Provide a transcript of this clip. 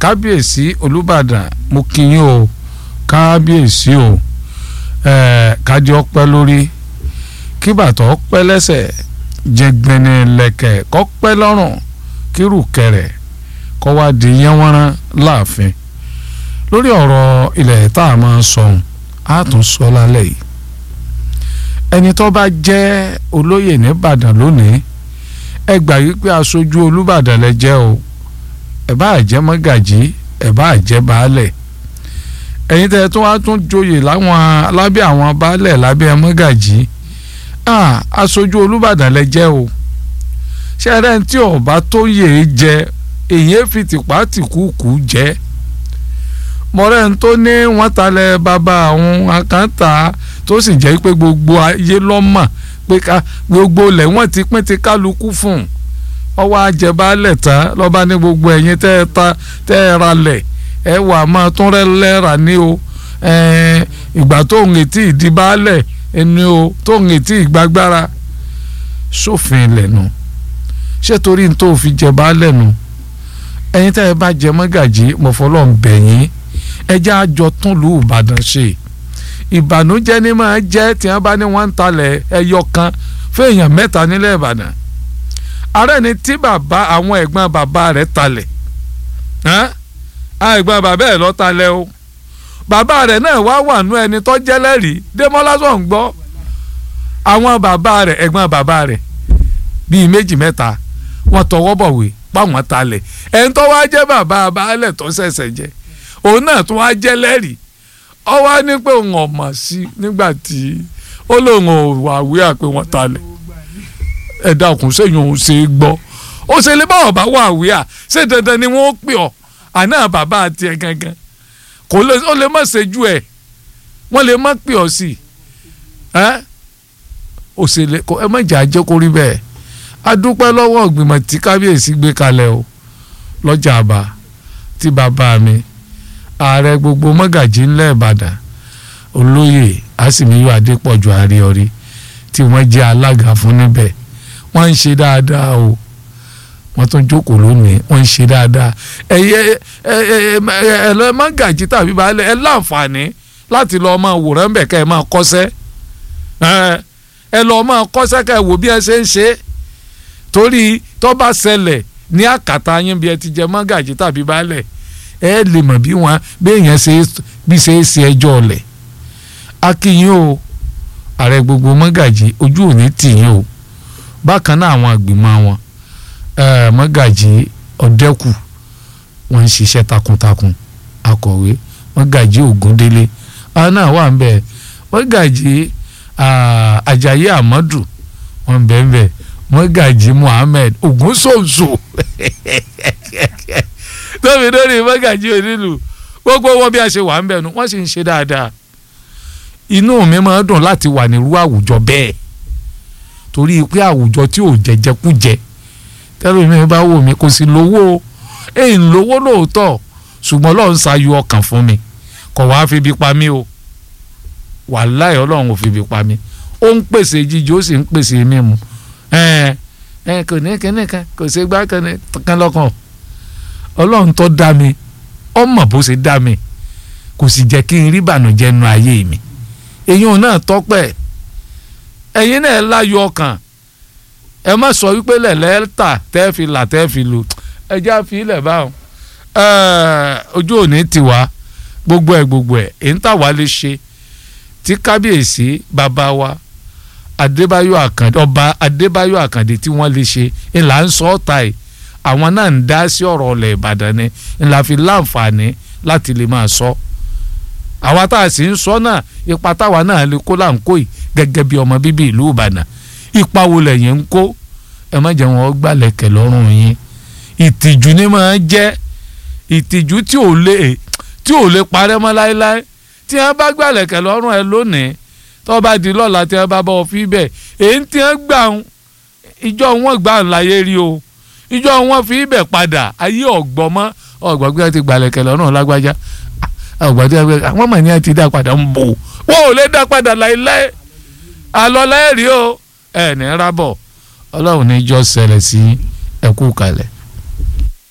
kábíyèsí olùbàdàn mo kí yín o kábíyèsí o ẹ̀ẹ́ kájí ọpẹ́ lórí kí bàtà ọpẹ́ lẹ́sẹ̀ jẹgbẹni lẹ̀kẹ̀ kọ́pẹ́ lọ́rùn kírù kẹrẹ kọ́ wá di yẹnwọ́nrán láàfin lórí ọ̀rọ̀ ilẹ̀ tá a máa sọ̀hún á tún sọ lálẹ́ yìí ẹni tó bá jẹ́ olóyè nìbàdàn lónìí ẹ gbà yí pé aṣojú olùbàdàn lẹ jẹ́ o ẹ bá jẹ́ mọ́gàjí ẹ bá jẹ́ baálẹ̀ ẹ̀yin tẹ́ tó wá tún joyè láwọn lábẹ́ àwọn baálẹ̀ lábẹ́ mọ́gàjí aṣojú olùbàdàn lẹ jẹ́ o ṣẹ́rẹ́ tí ọba tó yè é jẹ èyí fi tìpá tìkúùkù jẹ́ mọ̀rẹ́ ń tó ní wọ́n talẹ̀ bàbá àwọn àkáǹtà tó sì jẹ́ pé gbogbo ayé lọ́mọ̀ pé gbogbo lẹ̀ wọ́n ti pín ti kálukú fún un ọwọ́ àjẹbálẹ̀ tán lọ́ba ní gbogbo ẹ̀yin tẹ́ ẹ ta tẹ́ ẹ ra lẹ̀ ẹ wà máa tún rẹ́ lẹ́ra ní o ìgbà tó ń retí ìdíbálẹ̀ ẹni o tó ń retí ìgbàgbára sófin lẹ́nu ṣé torí n tó fi jẹ baálẹ̀ nu ẹ̀yin tẹ́ ẹ bá jẹ mọ́gàjí mọ̀fọ́lọ́ ń bẹ̀ yín ẹ jẹ́ àjọ tún lù Ìbàdàn ṣe ìbànújẹ́ ni máa jẹ́ tí wọ́n bá ní wọ́n ń talẹ̀ ẹyọ kan fún èèyàn mẹ́ta nílẹ̀ Ìbàdàn ààrẹ ni tí bàbá àwọn ẹ̀gbọ́n bàbá rẹ̀ talẹ̀ ẹ̀gbọ́n bàbá ẹ̀ lọ́ talẹ̀ o bàbá rẹ̀ náà wá wà nú ẹni tó jẹ́lẹ́rìí Démọ́lá sọ̀ ń gbọ́ àwọn bàbá rẹ̀ ẹ̀gbọ́n bàbá rẹ̀ bíi méjì mẹ́ta wọ́n tọwọ́ bọ̀wé páwọn talẹ̀ ẹni tó wá jẹ́ bàbá baálẹ̀ tó ṣẹ̀ṣẹ̀ jẹ́ òun náà tó wá jẹ́lẹ́rìí ọ wá ní pé òun ọ̀mọ̀ sí nígbà tí ó lóun ò wà wíwà pé wọ́n talẹ̀ ẹ̀dá òkun sẹ́yìn òun ṣe é gbọ́ ó ṣe lè bá ọ̀bá wà wíwà ṣé dandan ni wọ́n pè ọ́ àná bàbá àti ẹ̀ gangan kò lè ó lè má ṣe ju ẹ̀ wọ́n lè má pè ọ́ sí ẹ́ òṣèlè ẹ má jà jẹ́ kó rí bẹ́ẹ̀ a dúpẹ́ lọ́wọ́ ìgbìmọ̀ tí kábíyèsí gbé kalẹ̀ o lọ́jà àbá tí bàbá mi ààrẹ gbogbo mọ́gàjí ńlẹ̀ ìbàdàn olóyè àsìmíyọ adépọ̀jù àríọrí tí wọ́n jẹ́ alága fún níbẹ̀ wọ́n ń ṣe dáadáa o wọ́n tún jókòó lónìí wọ́n ń ṣe dáadáa ẹ̀yẹ ẹ̀ ẹ̀ mọ́gàjí tàbí baálẹ̀ ẹ̀ láǹfààní láti lọ́ọ́ máa wòrán bẹ̀ kẹ́ ẹ̀ máa kọ́ṣẹ́ ẹ lọ́ọ́ máa kọ́ṣẹ́ kẹ́ ẹ̀ wò bí ẹ ṣe ń ṣe é torí tó bá ṣẹlẹ̀ ní àkàtà yín bí ẹ ti jẹ mọ́gàjí tàbí baálẹ̀ ẹ lè mọ̀ bí wọn béèyàn ṣe bí ṣe é ṣe ẹjọ́ ọ̀lẹ̀ akínyìn o ààrẹ gbogbo mọ́gàjí ojú òní tìyìn o bákan náà àwọn àgbìmọ̀ wọn mọ́gàjí ọ̀dẹ́kù wọ́n ń ṣiṣẹ́ takuntakun akọ̀wé mọ́gàjí ògúndélé àwọn náà wà ń bẹ̀ mọ́gàjí àjàyí àmọ́dù wọ́n ń bẹ̀ ń bẹ̀ mọ́gàjí muhammed ogunsonso tóbi lórí mọ́gàjí onílù gbogbo wọn bí a ṣe wà ń bẹ̀ nu wọ́n sì ń ṣe dáadáa inú mi máa ń dùn láti wà nírú àwùjọ bẹ́ẹ̀ torí pé àwùjọ tí ò jẹjẹkújẹ tẹ́lẹ̀ mi bá wò mí kò sí lówó èyí ń lówó lóòótọ́ ṣùgbọ́n Ọlọ́run ṣayọ ọkàn fún mi kò wá fi bí pa mí o wàláhì Ọlọ́run ò fi bí pa mí ó ń pèsè jíjẹ ó sì ń pèsè mímu ẹ ẹ kò ní kíní kan kò ṣe gbá kan lọ́kàn ọlọ́run tó dá mi ọmọ bó ṣe dá mi kò sì jẹ́ kí n rí ìbànújẹ́ nu ayé mi èyàn náà tọ́pẹ́ ẹ̀yin náà láyọ̀ ọkàn ẹ má sọ wípé lẹ̀lẹ́ tà tẹ́ fi là tẹ́ fi lù ẹjẹ́ àfi ilẹ̀ báwọn ojú òní tiwa gbogbo ẹ̀ gbogbo ẹ̀ èyí ń tà wá lè ṣe tí kábíyèsí bàbá wa adébáyọ̀ àkàndé ọba adébáyọ̀ àkàndé tí wọ́n lè ṣe ńlá ń sọ ọ́ta ẹ̀ àwọn náà ń dá sí ọ̀rọ̀ ọ̀lẹ̀ ìbàdàn ni ńlá fi láǹfààní láti lè máa sọ àwa tá a sì ń sọ náà ipa táwa náà lè kó là ń kó yìí gẹ́gẹ́ bí ọmọ bíbí ìlú ìbàdàn ipa wo lẹ́yìn ń kó ẹ má jẹ́ wọn gbàlẹ̀kẹ̀ lọ́rùn yín ìtìjú ni máa jẹ́ ìtìjú tí ò lè tí ò lè parẹ́ mọ́ láéláé tí wọ́n bá gbàlẹ̀kẹ̀ lọ́rùn ẹ lónìí tó bá di lọ́la tí wọ́n bá bọ́ fi bẹ̀ èyí tí wọ́n gbà ń ìjọ wọn gbà ń láyé rí o ìjọ wọn fi bẹ̀ padà ayé ọ̀gbọ́n mọ́ ọ̀gbọ́n gbé ti gbàlẹ̀kẹ̀ lọ́rùn lágbájá ọ̀gbọ́n tí wọ́n gbé àwọn mọ̀ ní àti dá padà ń bò wọ́n ò lè dá padà láéláé àlọ́ láyé rí o ẹ̀ ní rábọ̀ ọlọ́run ní jọ́ ṣẹlẹ̀ sí ẹ̀kú kalẹ̀.